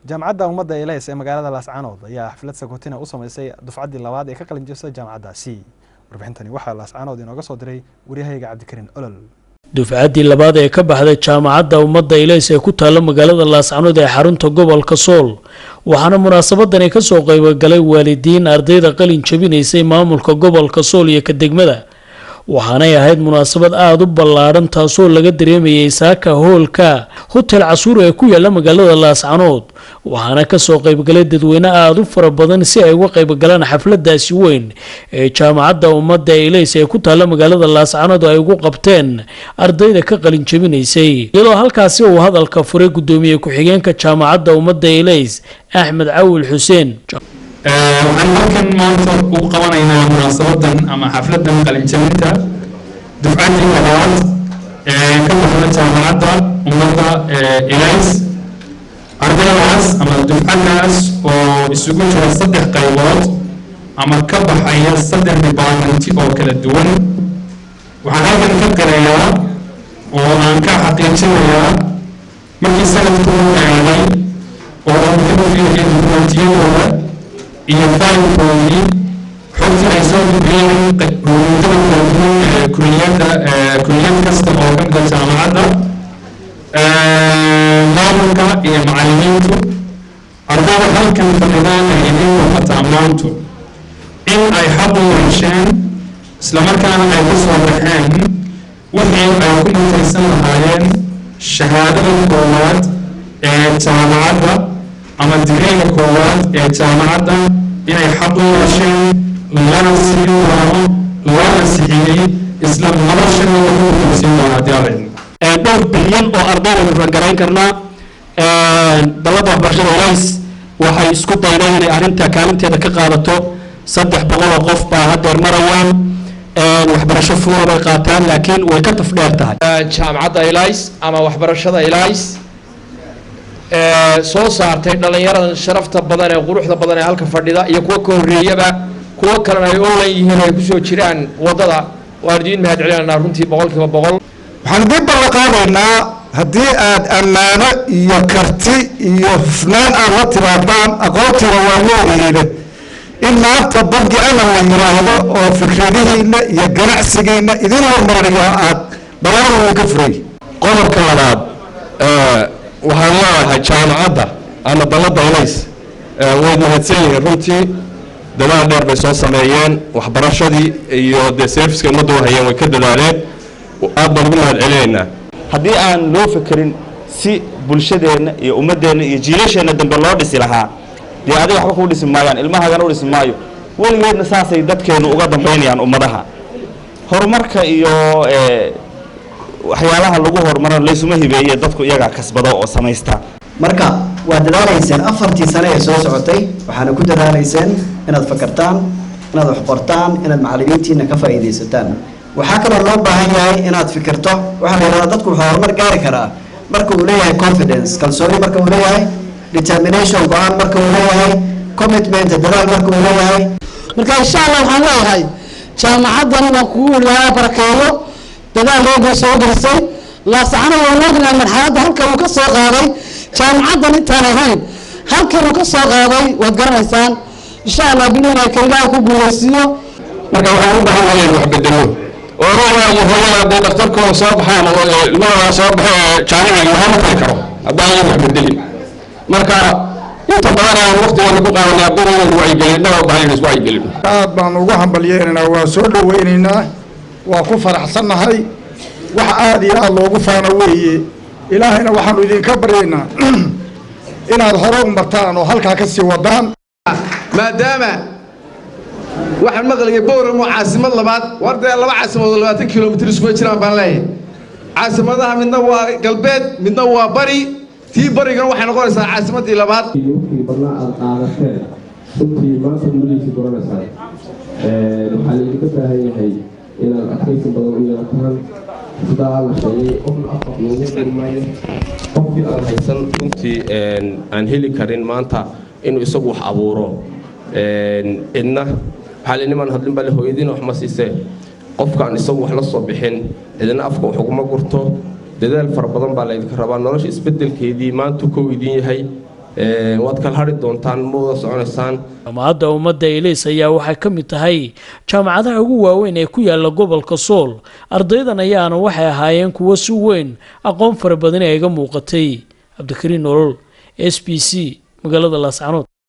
jaamacadda ummadda eles ee magaalada laascaanood ayaa xaflad sakotina u sameysay dufcaddii labaad ee ka qalin jebsay jaamacaddaasi warbixintani waxaa laascaanood inooga soo diray waryahayga cabdikariin olol dufcaddii labaad ee ka baxday jaamacadda ummadda ilays ee ku taalla magaalada laascanood ee xarunta gobolka sool waxaana munaasabadani kasoo qaybogalay waalidiin ardayda qalin jabinaysay maamulka gobolka sool iyo ka degmada waxaanay ahayd munaasabad aada u ballaadhan taasoo laga dareemayay saaka hoolka hotel casuur ee ku yaala magaalada laascanood waxaana kasoo qaybgalay dadweyne aada u fara badan si ay uga qaybgalaan xafladaasi weyn ee jaamacadda ummadda ilays ee ku taalla magaalada laascanood ay ugu qabteen ardayda ka qalin jabinaysay iyadoo halkaasi uu hadalka furay gudoomiye ku-xigeenka jaamacadda ummadda ilays axmed cawil xuseen waxaan halkan maanta u qabanaynaa munaasabadan ama xafladan qalinjabinta dufcaddii labaad ee ka baxda jaamacadda ummadda ilays ardaydaas ama dufcaddaas oo isugu jira saddex qaybood ama ka baxaya saddex departmenti oo kala duwan waxaan halkan ka qirayaa oo aan ka xaqiijinayaa markii sanadku eeday oo aan ka fiiriyay dukumentiyadooda iyo fahamkoodii xogtii ay soo gudbiyeen ruumiyada kala duwan ee kuliyadda kuliyad kasta oo ka mida jaamacadda maamulka iyo macallimiintu ardayda halkan fadhidaan ay idiin muuqataa maantu in ay xaq u yeesheen islamarkaana ay ku soo baxeen wixii ay ku mutaysan lahaayeen shahaadada koowaad ee jaamacadda ama digriga koowaad ee jaamacadda inay xaq u yeesheen lana siin doono lana sixiyey isla noloshana lagu mutaysan doono haddii alla idin dhowr bilyan oo ardayda fargarayn karnaa dalladda waxbarashada ilays waxay isku daydeen inay arrinta kaalinteeda ka qaadato saddex boqol oo qof baa haddeer marawaan waxbarasho fuula bay qaataan laakiin way ka tafdheer tahay jaamacadda ilays ama waxbarashada ilays soo saartay dhallinyaradan sharafta badan ee quruxda badan ee halka fadhida iyo kuwa ka horreeyaba kuwo kalena ay online yihiin ay kusoo jiraan waddada waan idiin mahad celinanaa runtii boqolkiiba boqol waxaan dib balla qaadaynaa haddii aad ammaano iyo karti iyo hufnaan aad la timaadaan aqoontiina waa leedihiine in maanta bangi alan la yiraahdo oo fikradihiina iyo ganacsigiina idin hormariyo aad balaadan ka furay qodobka labaad waxaan leedahay jaamacadda ama dalladda ilays way mahadsan yihiin runtii dadaal dheer bay soo sameeyeen waxbarashadii iyo dee serviska ummadda u hayeen way ka dadaaleen aad baan ugu mahad celinaynaa haddii aan loo fekerin si bulshadeenna iyo ummaddeenna iyo jiilasheenna dambe loo dhisi lahaa dee adiga waxba kuu dhisi maayaan ilmahaagana u dhisi maayo weligeedna saasay dadkeennu uga dambaynayaan ummadaha horumarka iyo waxyaalaha lagu horumaro laysuma hibeeye dadku iyagaa kasbado oo samaysta marka waad dadaalayseen afartii sane ee soo socotay waxaana ku dadaalayseen inaad fakartaan inaad wax qortaan inaad macallimiintiina ka faa'iidaysataan waxaa kaloo loo baahan yahay inaad fikirto waxaa la yidhahdaa dadku wuxuu horumar gaari karaa marka uu leeyahay confidence kalsooni marka uu leeyahay determination go-aan marka uu leeyahay commitment dadaal marka uu leeyahay marka insha allah waxaan leeyahay jaamacaddana waan kugu ilaaha barakeeyo dadaal looga soo gelisay laasacana waan ognahay marxaladda halkan uu ka soo qaaday jaamacaddan intaan ahayn halkan uu ka soo qaaday waad garanaysaan insha allah bilaha kelilaha ku guuleysiiyo marka waxaan u baahan nahay wax bedelo oo ruuxa iyo hooyada hadday dhakhtarkooda soo baxaan oo ilmaha soo baxa ee jaamica lagama tari karo haddaan wax bedelin marka inta badan aan waqtigeena ku qaadanay haddii inaan wacyigelin dhawa baahan inaan iswacyigelin aad baan ugu hambalyeynaynaa waa soo dhaweynaynaa waa ku faraxsannahay wax aada iyo aada loogu faano weeye ilaahayna waxaanu idinka baryaynaa inaad hore u martaan oo halkaa ka sii wadaan maadaama waxaan maqlayay bowram oo caasimad labaad war dee laba caasimadood labaatan kilomitr iskuma jiraan baan leeyahay caasimadaha midna waa galbeed midna waa bari tii barigana waxay noqonaysaa caasimadii labaad wixii badnaa aad qaadateen runtii maanta gudihiisa goranaysaan waxaa laydinka baahan yahay inaad adkaysi badan u yeelataan sidaa la sheegay qofna afaf loogu qurmaayo qofkii aan haysan runtii aan heli karin maanta inuu isagu wax abuuro cidna waxaa la niman hadlin baa le hooyadiina wax ma siisee qofkaan isagu wax la soo bixin cidna afka wax uguma gurto dadaal fara badan baa laydinka rabaa nolosha isbedelkeedii maanta kow idin yahay waad kala hadhi doontaan ma wada soconaysaan jaamacadda ummadda ilays ayaa waxay ka mid tahay jaamacadaha ugu waaweyn ee ku yaala gobolka sool ardaydan ayaana waxay ahaayeen kuwo si weyn aqoon fara badan ee iga muuqatay cabdikariin nolol s b c magaalada laascanood